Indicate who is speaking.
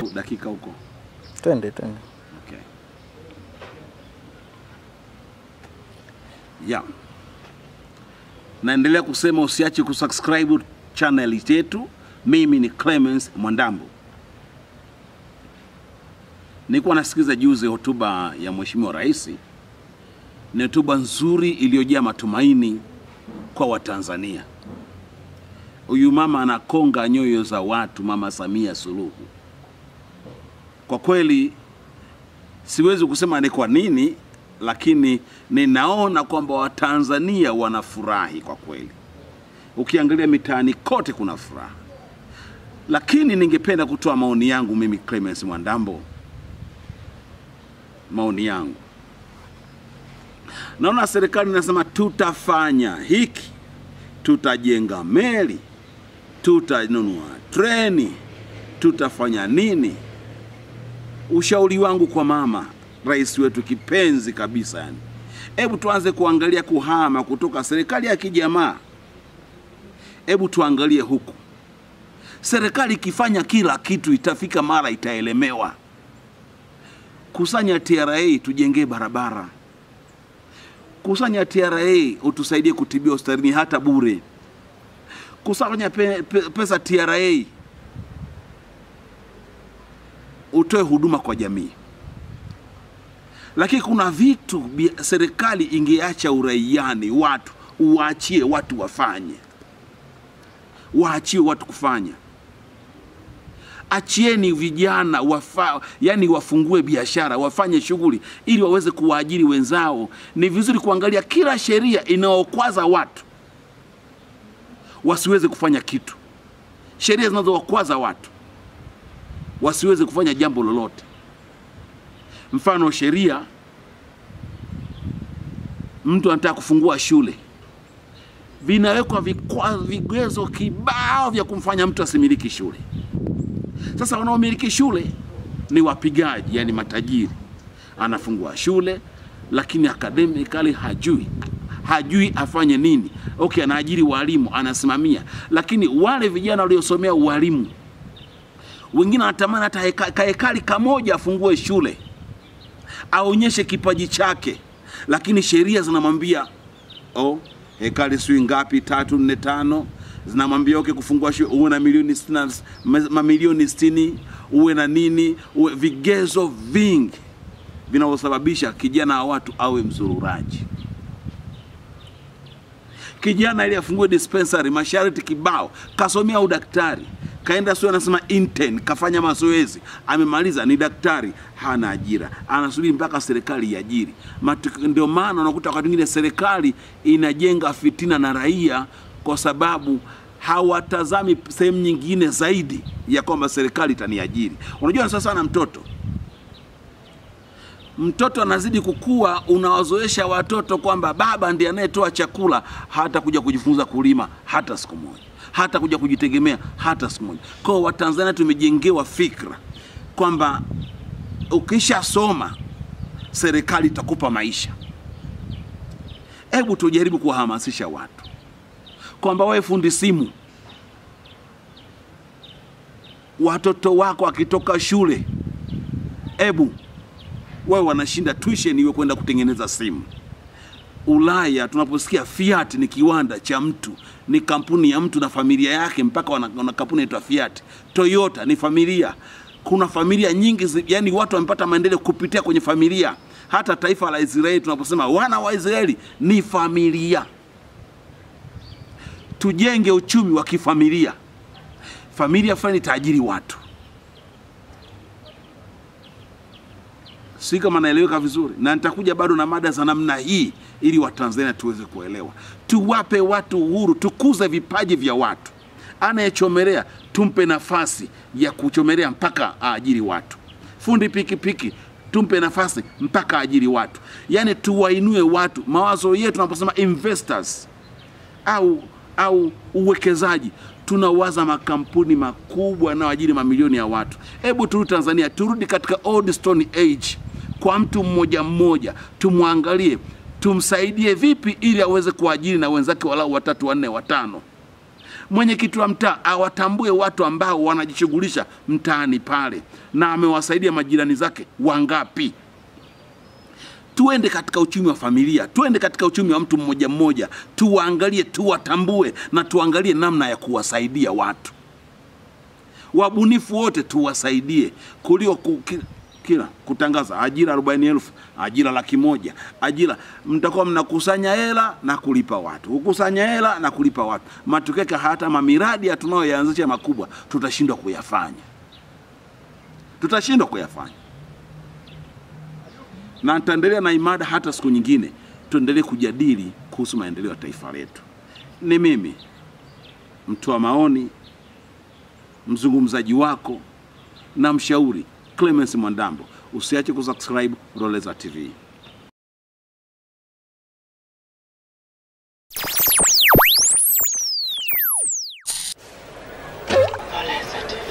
Speaker 1: au dakika huko?
Speaker 2: Twende twende.
Speaker 1: Okay. Yeah. Naendelea kusema usiache kusubscribe channel yetu. Mimi ni Clemens Mwandambo. Nilikuwa nasikiza juzi hotuba ya Mheshimiwa Rais. Ni hotuba nzuri iliyojaa matumaini kwa Watanzania. Huyu mama anakonga nyoyo za watu, Mama Samia Suluhu. Kwa kweli siwezi kusema ni kwa nini, lakini ninaona kwamba Watanzania wanafurahi kwa kweli. Ukiangalia mitaani kote kuna furaha, lakini ningependa kutoa maoni yangu mimi Clemens Mwandambo. Maoni yangu, naona serikali inasema tutafanya hiki, tutajenga meli, tutanunua treni, tutafanya nini. Ushauri wangu kwa mama rais wetu kipenzi kabisa, yani, hebu tuanze kuangalia kuhama kutoka serikali ya kijamaa. Hebu tuangalie huku, serikali ikifanya kila kitu itafika mara itaelemewa. Kusanya TRA tujengee barabara, kusanya TRA utusaidie kutibia hospitalini hata bure, kusanya pe, pe, pesa TRA utoe huduma kwa jamii. Lakini kuna vitu bi- serikali ingeacha uraiani, watu uwaachie watu wafanye, waachie watu kufanya. Achieni vijana wafa, yani wafungue biashara, wafanye shughuli ili waweze kuwaajiri wenzao. Ni vizuri kuangalia kila sheria inayokwaza watu wasiweze kufanya kitu, sheria zinazowakwaza watu wasiweze kufanya jambo lolote. Mfano, sheria, mtu anataka kufungua shule, vinawekwa vikwa- vigezo kibao vya kumfanya mtu asimiliki shule. Sasa wanaomiliki shule ni wapigaji, yani matajiri. Anafungua shule lakini academically hajui hajui afanye nini. Okay, anaajiri walimu, anasimamia, lakini wale vijana waliosomea ualimu wengine anatamani hata heka- kahekali kamoja afungue shule aonyeshe kipaji chake, lakini sheria zinamwambia oh, hekali sijui ngapi, tatu nne tano, zinamwambia okay, kufungua shule uwe na milioni sitini na- ma- mamilioni sitini, uwe na nini, uwe vigezo vingi vinavyosababisha kijana wa watu awe mzururaji. Kijana ili afungue dispensary, masharti kibao, kasomea udaktari, kaenda sio, anasema intern, kafanya mazoezi, amemaliza, ni daktari, hana ajira, anasubiri mpaka serikali iajiri. Matu- Ndio maana unakuta wakati mwingine serikali inajenga fitina na raia, kwa sababu hawatazami sehemu nyingine zaidi ya kwamba serikali itaniajiri. Unajua sasa sana mtoto mtoto anazidi kukua, unawazoesha watoto kwamba baba ndiye anayetoa chakula, hata kuja kujifunza kulima hata siku moja, hata kuja kujitegemea hata siku moja. Kwa hiyo Watanzania tumejengewa fikra kwamba ukishasoma serikali itakupa maisha. Hebu tujaribu kuwahamasisha watu kwamba wewe fundi simu, watoto wako akitoka shule, hebu wewe wanashinda tuition iwe kwenda kutengeneza simu. Ulaya tunaposikia Fiat ni kiwanda cha mtu, ni kampuni ya mtu na familia yake, mpaka wana, wana kampuni inaitwa Fiat. Toyota ni familia. Kuna familia nyingi, zi- yani watu wamepata maendeleo kupitia kwenye familia. Hata taifa la Israeli tunaposema wana wa Israeli ni familia. Tujenge uchumi wa kifamilia. Familia fulani itaajiri watu. si kama naeleweka vizuri, na nitakuja bado na mada za namna hii ili Watanzania tuweze kuelewa. Tuwape watu uhuru, tukuze vipaji vya watu. Anayechomelea tumpe nafasi ya kuchomelea mpaka aajiri watu. Fundi pikipiki tumpe nafasi mpaka aajiri watu, yaani tuwainue watu. Mawazo yetu tunaposema investors au au uwekezaji tunawaza makampuni makubwa yanayoajiri mamilioni ya watu. Hebu turudi Tanzania, turudi katika old stone age, kwa mtu mmoja mmoja, tumwangalie, tumsaidie vipi ili aweze kuajiri na wenzake walau watatu, wanne, watano. Mwenyekiti wa mtaa awatambue watu ambao wanajishughulisha mtaani pale, na amewasaidia majirani zake wangapi. Tuende katika uchumi wa familia, tuende katika uchumi wa mtu mmoja mmoja, tuwaangalie, tuwatambue na tuangalie namna ya kuwasaidia watu wabunifu wote tuwasaidie, kuliko ku, ki, kila kutangaza ajira arobaini elfu ajira laki moja ajira. Mtakuwa mnakusanya hela na kulipa watu, kukusanya hela na kulipa watu. Matokeo yake hata mamiradi tunayoyaanzisha makubwa tutashindwa kuyafanya, tutashindwa kuyafanya. Na nitaendelea na imada hata siku nyingine, tuendelee kujadili kuhusu maendeleo ya taifa letu. Ni mimi mtoa maoni mzungumzaji wako na mshauri Clemens Mwandambo. Usiache kusubscribe Roleza TV.
Speaker 2: Roleza TV.